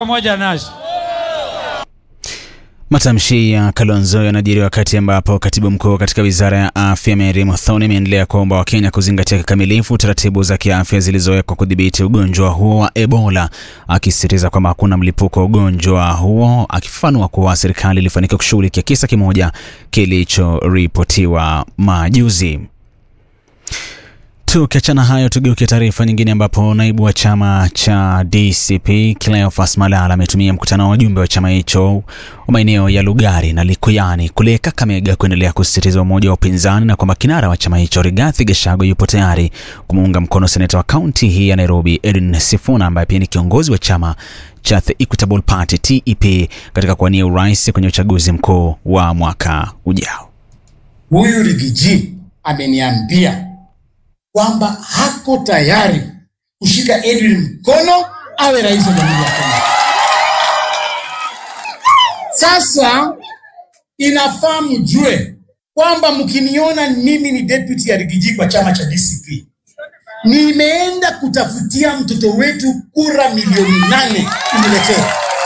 pamoja nasi. Matamshi ya Kalonzo yanajiri wakati ambapo katibu mkuu katika wizara ya afya Mary Muthoni ameendelea kuomba Wakenya kuzingatia kikamilifu taratibu za kiafya zilizowekwa kudhibiti ugonjwa huo wa Ebola, akisisitiza kwamba hakuna mlipuko wa ugonjwa huo, akifafanua kuwa serikali ilifanikiwa kushughulikia kisa kimoja kilichoripotiwa majuzi. Tukiachana hayo, tugeuke taarifa nyingine ambapo naibu wa chama cha DCP Cleophas Malala ametumia mkutano wa wajumbe wa chama hicho wa maeneo ya Lugari na Likuyani kule Kakamega kuendelea kusisitiza umoja wa upinzani na kwamba kinara wa chama hicho Rigathi Gachagua yupo tayari kumuunga mkono seneta wa kaunti hii ya Nairobi Edwin Sifuna ambaye pia ni kiongozi wa chama cha The Equitable Party TEP katika kuwania urais kwenye uchaguzi mkuu wa mwaka ujao. Huyu Rigiji ameniambia kwamba hako tayari kushika Edwin mkono awe rais wa Jamhuri ya Kenya. Sasa inafaa mjue kwamba mkiniona mimi ni deputy ya Rigiji kwa chama cha DCP, nimeenda kutafutia mtoto wetu kura milioni nane uniletee.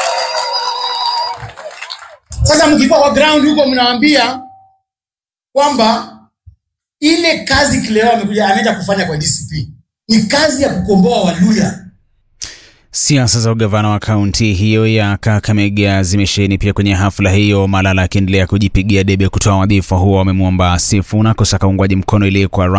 Sasa mkikuwa kwa ground huko, mnawaambia kwamba ile kazi Kileo amekuja anaenda kufanya kwa DCP ni kazi ya kukomboa Waluya. Siasa za ugavana wa kaunti hiyo ya Kakamega zimesheheni pia kwenye hafla hiyo, Malala akiendelea kujipigia debe kutoa wadhifa huo. Wamemwomba Sifuna kusaka uungwaji mkono ili kwa